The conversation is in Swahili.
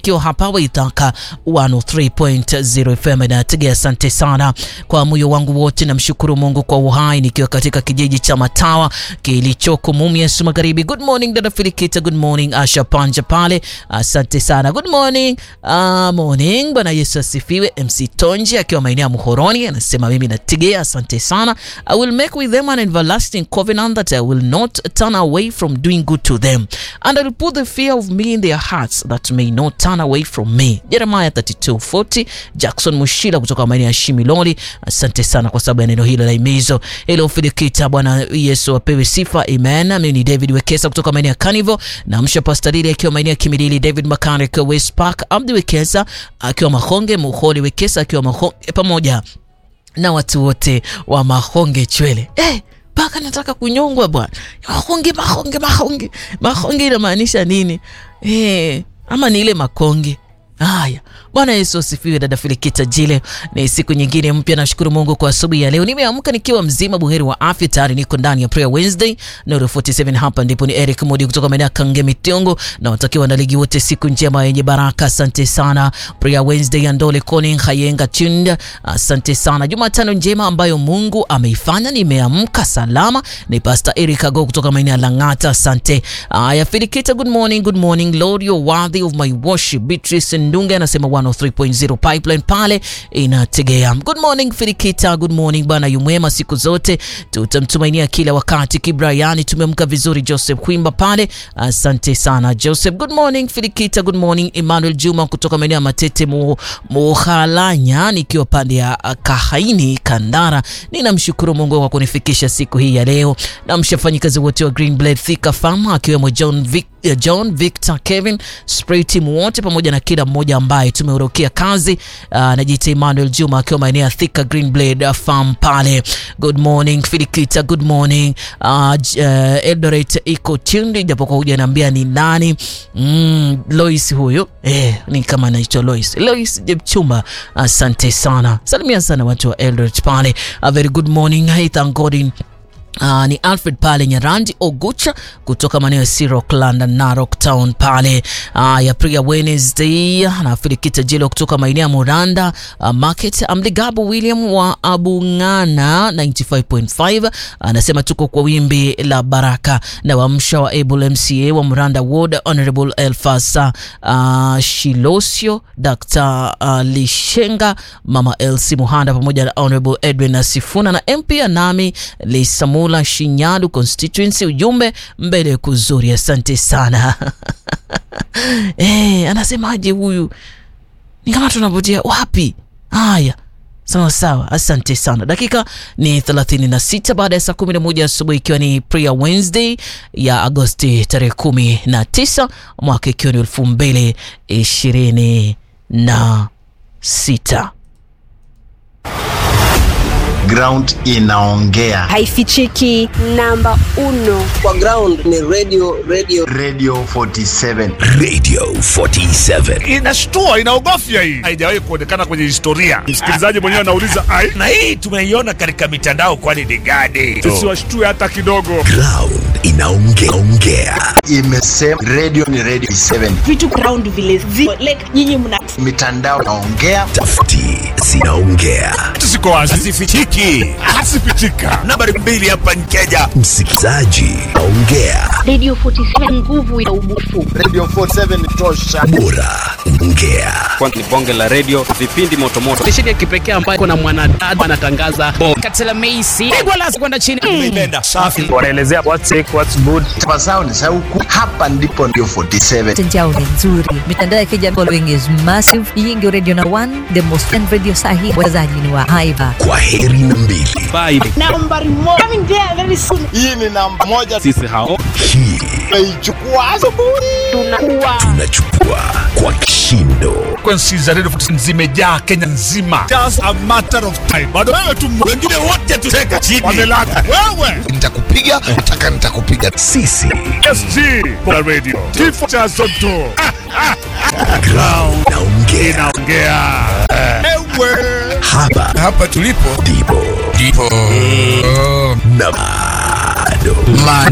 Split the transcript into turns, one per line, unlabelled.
nikiwa hapa Waithaka 103.0 FM na tegea. Asante sana kwa moyo wangu wote, namshukuru Mungu kwa uhai nikiwa katika kijiji cha Matawa kilichoko Mumias Magharibi. Good morning dada Filikita, good morning Asha Panja pale, asante sana. Good morning uh, morning. Bwana Yesu asifiwe. MC Tonji akiwa maeneo ya Muhoroni anasema mimi nategea, asante sana. I will make with them an everlasting covenant that I will not turn away from doing good to them and I will put the fear of me in their hearts that may not turn away from me. Jeremiah 32:40. Jackson Mushila kutoka maeneo ya Shimiloli, asante sana kwa sababu ya neno hilo la imizo. Hello Filikita, Bwana Yesu apewe sifa, amen. Mimi ni David Wekesa kutoka maeneo ya Kanivo na msha Pastorili akiwa maeneo ya Kimilili, David Mechanic West Park, Abdi Wekesa akiwa Mahonge, Muholi Wekesa akiwa Mahonge, pamoja na watu wote wa Mahonge Chwele eh, mpaka nataka kunyongwa bwana. Mahonge, mahonge, mahonge, mahonge inamaanisha nini? Eh, ama ni ile makonge Haya, Bwana Yesu asifiwe. Dada Filikita Jile, ni siku nyingine mpya. Nashukuru Mungu kwa asubuhi ya leo, nimeamka nikiwa mzima buheri wa afya. Tayari niko ndani ya Prayer Wednesday Nuru 47. Hapa ndipo ni Eric Modi kutoka maeneo ya Kangemi Tiongo, na watakiwa na ligi wote siku njema yenye baraka. Asante sana Prayer Wednesday ya Ndole Koni Hayenga Tunda, asante sana. Jumatano njema ambayo Mungu ameifanya, nimeamka salama. Ni Pastor Eric Ago kutoka maeneo ya Lang'ata, asante. Haya, Filikita, good morning, good morning Lord, you're worthy of my worship. Beatrice Ndunge anasema 103.0 pipeline pale inategea. Good morning Filikita, good morning bwana yumwema, siku zote tutamtumainia kila wakati. Kibrayani, tumeamka vizuri. Joseph Kwimba pale, asante sana Joseph. Good morning Filikita, good morning Emmanuel Juma kutoka maeneo ya Matete Muhalanya, nikiwa pande ya Kahaini Kandara. Ninamshukuru Mungu kwa kunifikisha siku hii ya leo, na mshafanyikazi wote wa Green Blade Thika Farm akiwemo John Vic John Victor Kevin spray team wote pamoja na kila mmoja ambaye tumeorokia kazi. Uh, najiita Emmanuel Juma akiwa maeneo ya Thika Green Blade Farm pale. Good morning Filikita, good morning uh, uh, Eldoret iko tundi, japo kwa huja naambia ni nani. Mm, Lois huyo eh, ni kama anaitwa Lois Lois Jepchumba, asante sana, salimia sana watu wa Eldoret pale. A very good morning, I thank God Uh, ni Alfred pale Nyarandi Ogucha kutoka maeneo ya Sirok London Narok Town pale uh, ya Prayer Wednesday na Filikita Jelo kutoka maeneo ya Muranda uh, Market. Amligabu William wa Abungana 95.5 anasema uh, tuko kwa wimbi la baraka na wamsha wa Able MCA wa Muranda Ward Honorable Elfasa uh, Shilosio Dr. uh, Lishenga Mama Elsie Muhanda pamoja na Honorable Edwin Asifuna na MP Anami Lisamu la Shinyalu constituency. Ujumbe mbele kuzuri, asante sana eh, anasemaje huyu? Ni kama tunapotea wapi? Haya, sawa sawa, asante sana. Dakika ni 36 baada ya saa 11 asubuhi, ikiwa ni Prayer Wednesday ya Agosti tarehe 19 mwaka ikiwa ni elfu mbili ishirini na sita.
Ground inaongea,
haifichiki. Namba uno
kwa ground ni radio, radio.
Radio 47
Radio 47
inashtua, inaogofya. Hii haijawahi kuonekana kwenye historia. Msikilizaji mwenyewe anauliza ai,
na hii tumeiona katika mitandao, kwani ni gani?
Tusiwashtue hata kidogo.
Ground inaongea,
imesema radio ni radio 7,
vitu ground vile ziko like nyinyi mna
mitandao naongea,
tafiti zinaongea,
Tusiko wazi,
hazifichiki.
hasipitika.
Nambari mbili hapa Kenya, msikilizaji ongea,
Radio 47 nguvu ya ubufu.
Radio 47 tosha,
bora ongea.
Kwa ni bonge la radio, vipindi motomoto.
Stesheni ya kipekee ambayo kuna mwanadada anatangaza Katela Meisi pigwa lasi kwenda chini.
Nimeipenda safi.
Wanaelezea what's sick, what's good.
tabasao ni sauku hapa ndipo ndio 47
Mtandao ni nzuri, mitandao ya kijamii following is massive. Hii ndio radio na one, the most fan radio sahi. Wazaji ni wa haiba.
Kwa heri na mbili,
Bye.
nambari moja coming there very soon.
hii ni namba moja,
Sisi hao
hii
tunaichukua asubuhi,
Tunakuwa
tunachukua kwa kishindo.
Frequencies za Radio 47 zimejaa Kenya nzima. Just a matter of time. Bado wewe tu
Wengine wote tuseka chini,
wamelala. Wewe
nitakupiga mpaka nitakupiga. Sisi
SG kwa radio. Kifo cha Zotto.
ground inaongea,
Inaongea. Ewe.
hapa
hapa tulipo
ndipo
ndipo
na bado